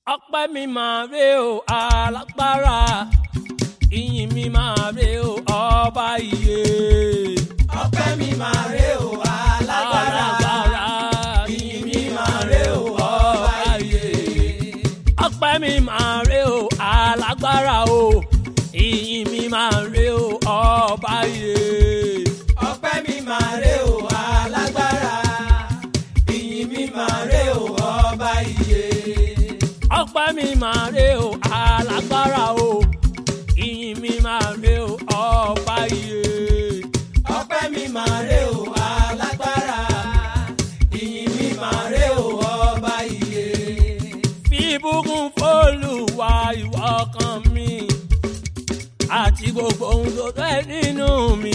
ọpẹ́ mi máa rè o alágbára ìyìn mi máa rè o ọba iye. ọpẹ́ mi máa rè o alágbára ìyìn mi máa rè o ọba iye. ọpẹ́ mi máa rè o alágbára o ìyìn mi máa rè o ọba iye. ọpẹ́ mi máa rè o alágbára ìyìn mi máa rè o ọba iye. ọpẹ́ mi máa rè o alágbára o ìyìn mi máa rè o ọba iye. ọpẹ́ mi máa rè o alágbára ìyìn mi máa rè o ọba iye. fi ìbùkún f'Olúwa ìwọ ọkàn mi àti gbogbo ohun tó fẹ́ nínú mi.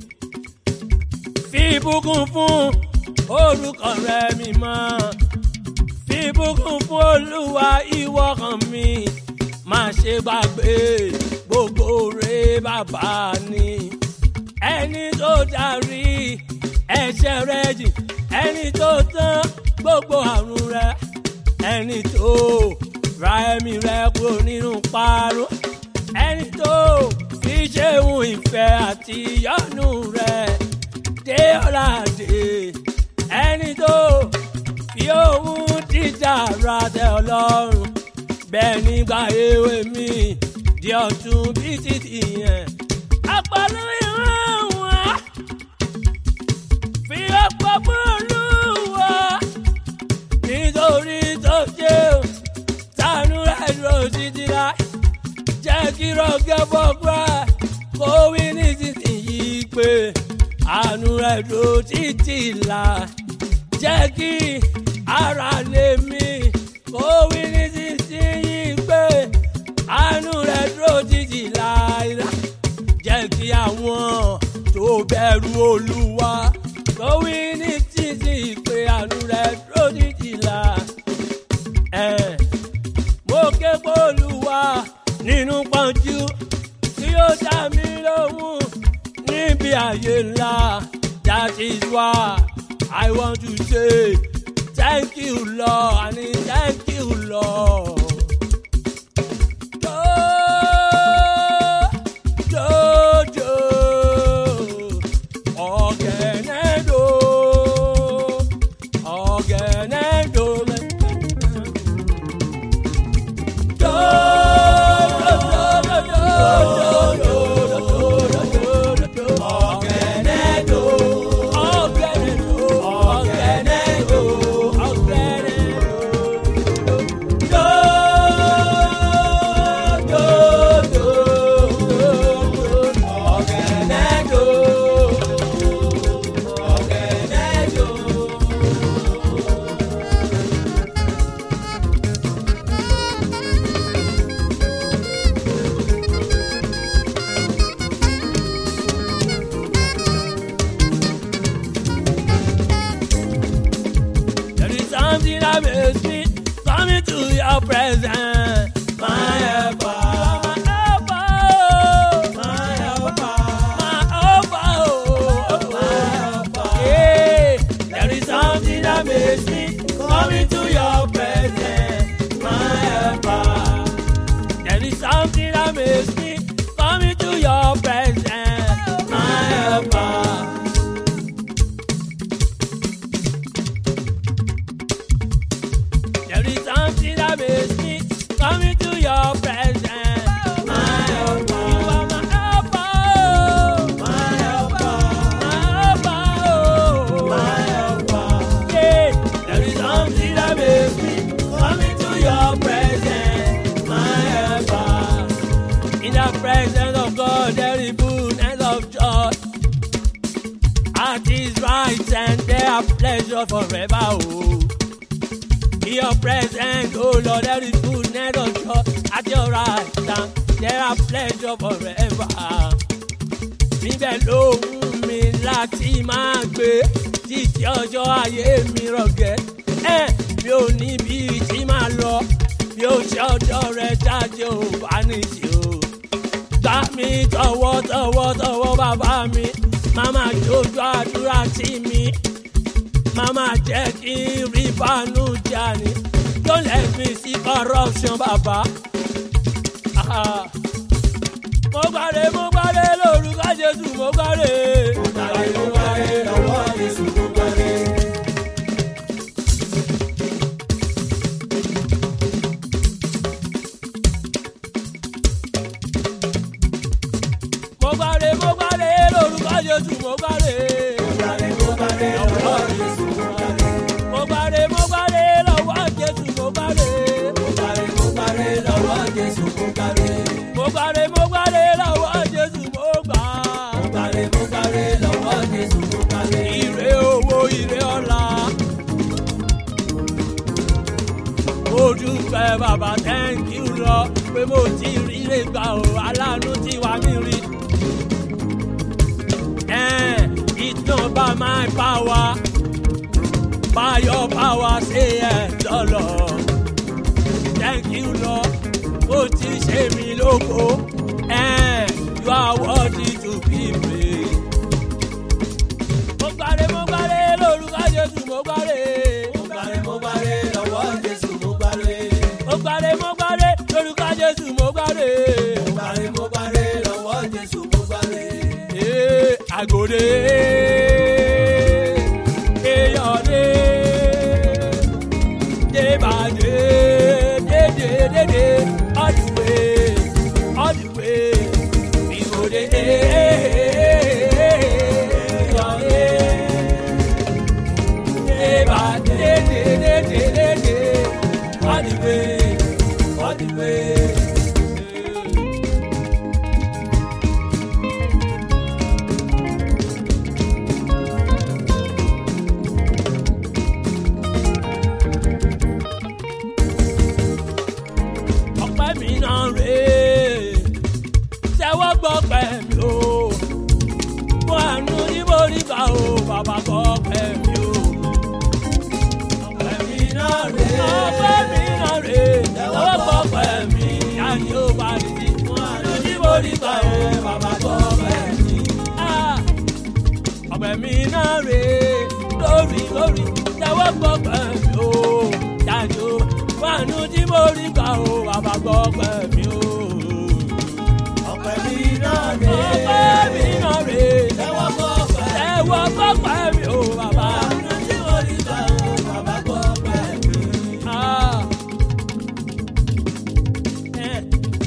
fi ìbùkún fún orúkọ rẹ mímọ́. fi ìbùkún fún Olúwa ìwọ ọkàn mi má ṣe gbàgbé gbogbo rẹ bàbá ni. ẹni tó darí ẹ̀ṣẹ̀ rẹ jì ẹni tó tán gbogbo àrùn rẹ ẹni tó ra ẹ̀mí rẹ kúrò nínú parun ẹni tó fi ṣéun ìfẹ́ àti ìyọ́nú rẹ dé ọ̀làdé ẹni tó fi ohun dídá ra tẹ ọlọ́run bẹ́ẹ̀ nígbà èwe mi di ọ̀tún bí títì yẹn apàlú ìran wọn fi ọ̀pọ̀ mú olúwa nítorí tó jẹ́ tánú rẹ̀ dúró títí láì jẹ́ kí rọ́gẹ́ fọ́gbà kó wí nísinsìnyí pé àánú rẹ̀ dúró títí láì jẹ́ kí ara lè mí kó wí nísinsìnyí pé àánú rẹ̀ dúró títí láì jẹ́ kí àwọn tó bẹ̀rù olúwa kó wí nísinsìnyí pé àánú rẹ̀ dúró títí láì ẹ̀ mo ké bólúwa nínú pọ́njú tí ó dá mi lóhùn níbi àyè ńlá that is why I want to say thank you Lord I mean thank you Lord. Do, do, do. Ọ̀gẹ̀nẹ̀ do, ọ̀gẹ̀nẹ̀ do. ọ̀gẹ̀nẹ̀ do ọ̀gẹ̀nẹ̀ do do do do ọ̀gẹ̀nẹ̀ do ọ̀gẹ̀nẹ̀ do. There is something that makes me come into your presence. My helper, my helper, My helper, my helper, oh, my helper. Yeah, there is something that makes me come into your presence. My helper. There is something that makes me come into your presence. My helper. There is something that makes me come into your presence. My helper. You are my helper. oh. My helper, My helper. oh. my helper. Yeah, there is something that makes me come into your presence. My helper. In the presence of God, there is fullness of joy. At his right hand, there are pleasure forever. Oh. In your presence, oh Lord, there is fullness of joy. At your right hand, there are pleasure forever. Níbẹ̀ ló wù mí láti máa gbé títí ọjọ́ ayé mi rọ̀gẹ́. Ẹ mi ò ní bí tí máa lọ, bí ó ṣe ọjọ́ rẹ̀ jáde ò bá níṣe o. Gbá mi tọwọ́ tọwọ́ tọwọ́ bàbá mi, màmá jójú àdúrà tì mí. Màmá jẹ́ kí n rí bánú jà ní. don't let me see corruption bàbá. Ah. mo gbàre mo gbàre lórúkọ jésù mo gbàre. Gbàre mo gbàre lọ́wọ́ Jésù mo gbàre. mo gbàre mo gbàre lórúkọ jésù mo gbàre. Gbàre mo gbàre lọ́wọ́ Jésù mo gbàre. mo gbàre mo gbàre lọ́wọ́ jésù mo gbàre. Gbàre mo gbàre lọ́wọ́ Jésù mo gbàre. mo gbàre mo gbàre lọ́wọ́ jésù mo gbà. Gbàre mo gbàre lọ́wọ́ Jésù mo gbàre. ire owó ire ọlá. mo dúpẹ́ bàbá thank you lọ pé mo ti rí lè gbà ó aláàánú tí wà mí rí. Eh, It's not by my power, by your power, say yes, the Lord. Thank you, Lord. Ó ti ṣe mí lóko. Eh, You are worthy to be praised. Mo gbàre mo gbàre lórúkọ Jésù mo gbàre. Gbàre mo gbàre lọ́wọ́ Jésù mo gbàre. Mo gbàre mo gbàre lórúkọ Jésù mo gbàre. Gbàre mo gbàre lọ́wọ́ Jésù mo gbàre. Ee, Àgòrè. Eyọ̀dé. Débàdé. Dédédédé. All the way. All the way. Ìgòdè. Eyọ̀dé. Débàdé. Dédédédé. All the way. All the way. ọpẹ́ mi náà rèé tẹ́wọ́ gbọ́ pẹ́ mi o fún àánú níbo nígbà o bàbá gbọ́ pẹ́ mi o. Ọpẹ́ mi náà rèé. ọpẹ́ mi náà rèé tẹ́wọ́ gbọ́ pẹ́ mi yanni ó bá rí sí fún àánú níbo nígbà o bàbá gbọ́ pẹ́ mi. Ah, ọpẹ́ mi náà rèé lórí lórí tẹ́wọ́ gbọ́ pẹ́ mi o yanni ó fún àánú níbo nígbà o bàbá gbọ́ pẹ́ mi o. Ọpẹ́ mi náà rèé. ọpẹ́ mi náà rèé Tẹ́wọ́ gbọ́ pẹ́. tẹ́wọ́ gbọ́ pẹ́ mi o bàbá. Àánú tí mo rí gbà ó, bàbá gbọ́ pẹ́ mi. Ah. Eh.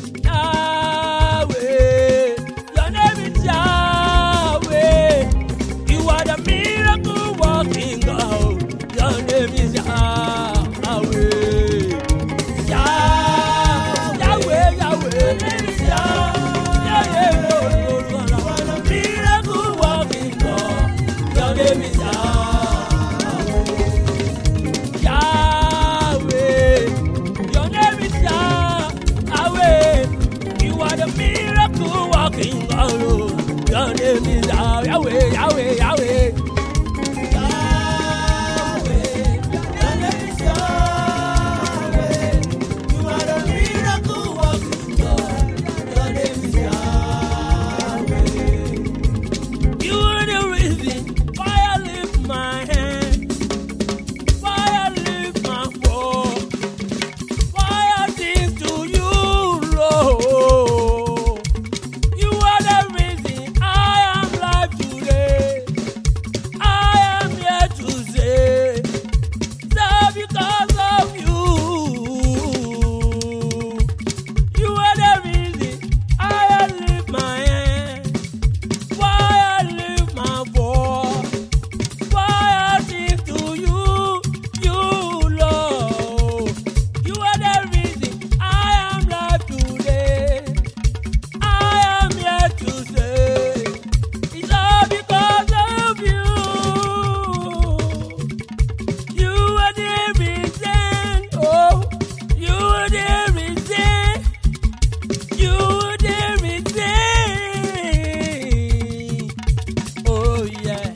Yahweh, your name is Yahweh. You are the miracle working God. Your name is Yahweh. Yah- Yahweh, Yahweh, name is Yah- Yahweh, Lord, Lord, Lord. You are the miracle working God. Your name is Yahweh. Yahweh. Your name is Yahweh. You are the miracle working God. oh. Your name is Yah- Yahweh, Yahweh, Yahweh. You are the reason why I lift my hand, why I lift my voice, why I sing to you, Lord. You are the reason I am alive today. I am here to say, that because of you. You are the reason I lift my hand. Why I lift my voice, why I sing to you, you Lord. You are the reason I am alive today. I am here to say, it's all because of you. You are the reason, oh, you are the reason. You are the reason. Oh yeah.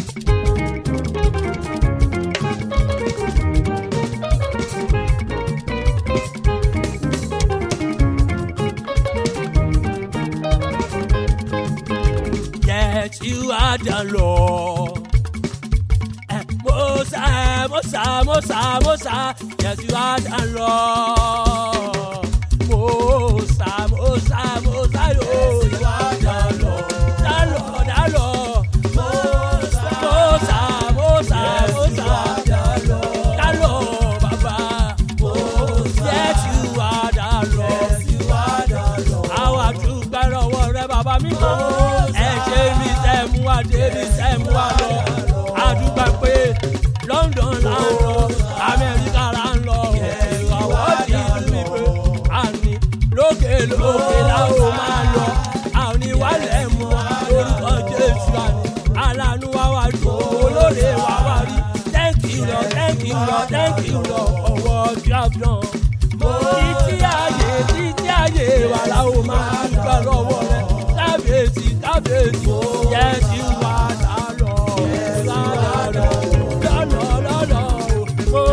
Yes, you are the Lord. Eh, Mosa, Mosa, Mosa, Mosa, Yes, you are the Lord. Mosa, Mosa, Mosa, oh, you are the Lord. The Lord, the Lord. Mosa, Mosa, Mosa. The Lord, Baba. Yes, you are the Lord. Àwa dúpẹ́ lọ́wọ́ rẹ bàbá mi mọ́. Ẹ ṣe mi tẹ́ mú wa dé mi tẹ́ mú wa lọ. A dúpẹ́ pé London là ń lọ, Amẹ́ríkà là ń lọ. Àwọn ti ìlú ìpè àní lókè lókè la ó máa lọ. Àwọn ìwálẹ̀ mọ́ lórúkọ Jésù àní. Aláàánú wa wá dùn, olóore wa wá rí. Thank you Lord, thank you Lord, thank you Lord, ọwọ́ tí a fi hàn títí ayé títí ayé wà láwọn máa dúpẹ́ lọ́wọ́ rẹ kábíyèsí kábíyèsí yẹ ti wà lálọ́ lálọ́ lọ́lọ́ lọ́lọ́ o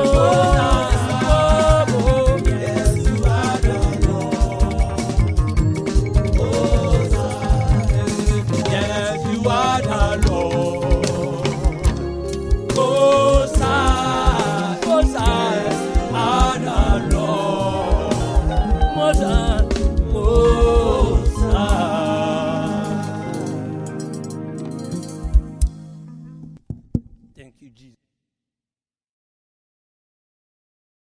mo yẹ ti wà lálọ́. Mosa, Mosa, Adalo. Mosa, Mosa. Thank you, Jesus.